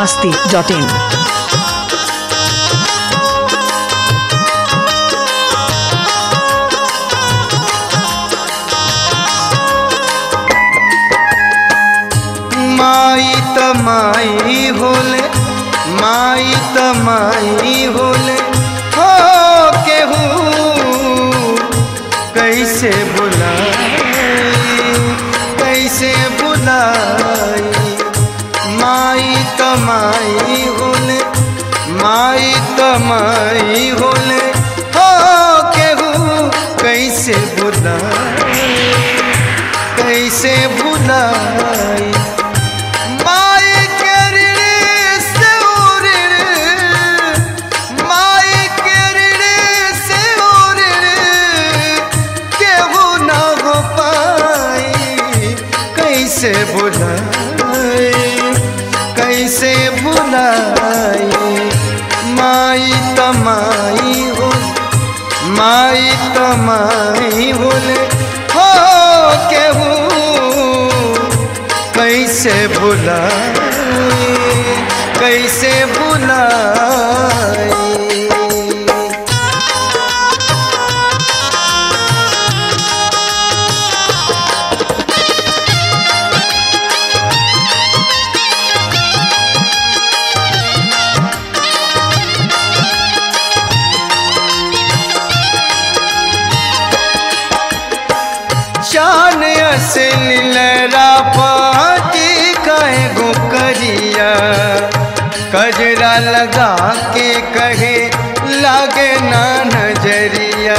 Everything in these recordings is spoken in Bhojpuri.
masti.in. माई त माई होले माई त माई होले हो केहू कैसे बुलाई कैसे बुलाई माई त माई होले माई त माई होले हो केहू कैसे बुलाई कैसे बुलाई माई के ऋण से ऋण माई के ऋण से ऋण केहू न हो पाई कैसे बुलाई कैसे बुलाई माई तमाई हो माई तमाई बोले हो केहू कैसे बुलाई कैसे बुलाई चान असल लरा पाती कहे गो करिया कजरा लगा के कहे लागे ना नजरिया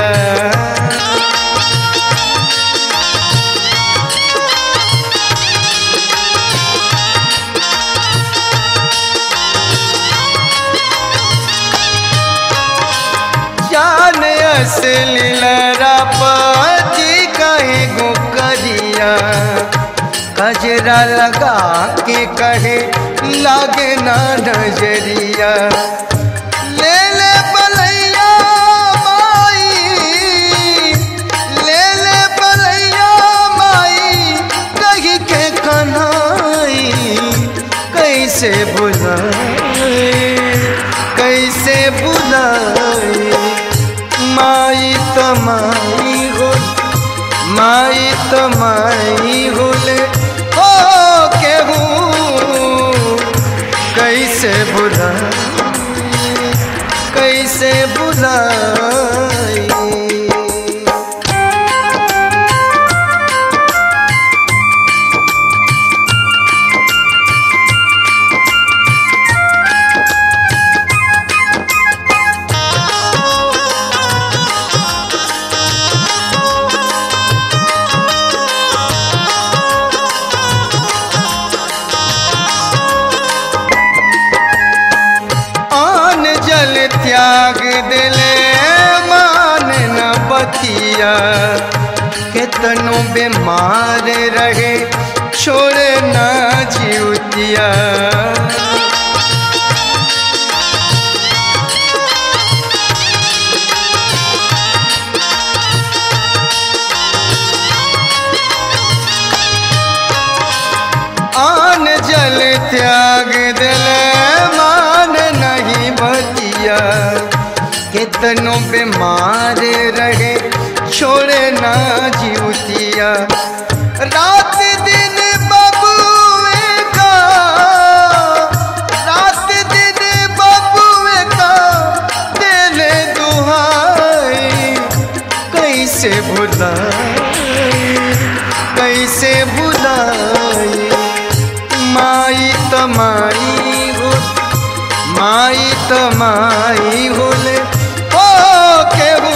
जान असल लरा पाती कहे गो करिया कजरा लगा के कहे लागे ना नजरिया ले ले बलैया माई ले ले बलैया माई कही के कन्हाई कैसे बुलाई कैसे बुलाई माई तमाई हो माई तमाई होले हो केहू कैसे बुलाई कैसे बुलाई आन जल त्याग दिले मान न बतिया केतनो बीमार रहे छोड़ न जीवतिया आन जल त्याग दिल मान नहीं बतिया कितनो बीमार रहे छोड़े ना जीवतिया रात दिन बबुए का रात दिन बबुए का दिल दुहाई कैसे भुलाई कैसे भुलाई माई तमाई हो माई तमाई होले हो केहू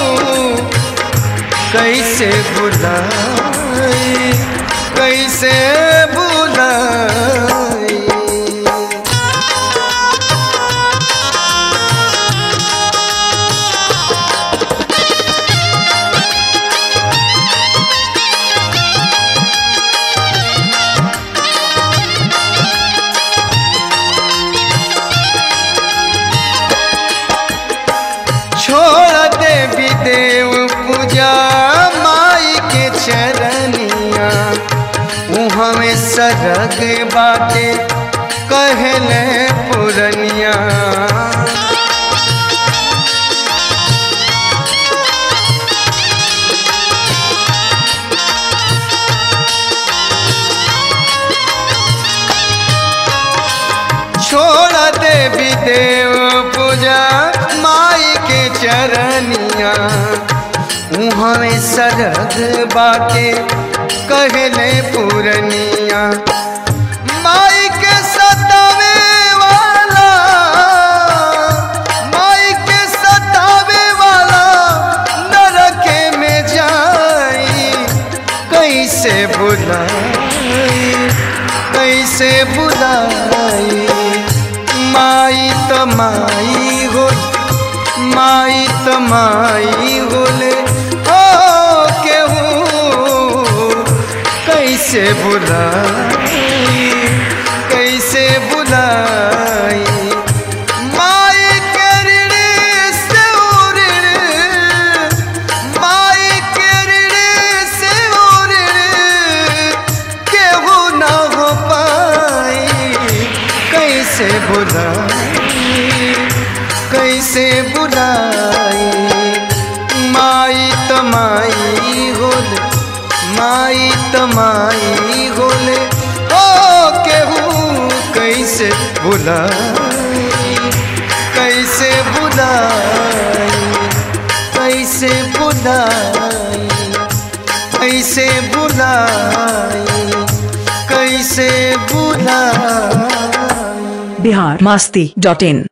कैसे बुलाई कैसे बुलाई छोड़ देवी देव पूजा माई के चरनिया हमें सरग बाटे कह कहले पुरनिया छोड़ देवी देव पूजा माई के चरनिया उहाँ सरद बाके कहले पुरनिया माई के सतावे वाला माई के सतावे वाला नरके में जाई कैसे बुलाई कैसे बुलाई माई त माई हो माई त माई होले हो केहू कैसे बुलाई कैसे बुलाई माई के ऋण से ऋण माई के ऋण से ऋण केहू ना हो पाई कैसे बुलाई कैसे बुलाई माई तमाई होले माई तमाई होले ओ केहू कैसे बुलाई कैसे बुलाई कैसे बुलाई कैसे बुलाई कैसे बुलाई बिहार मस्ती डॉट इन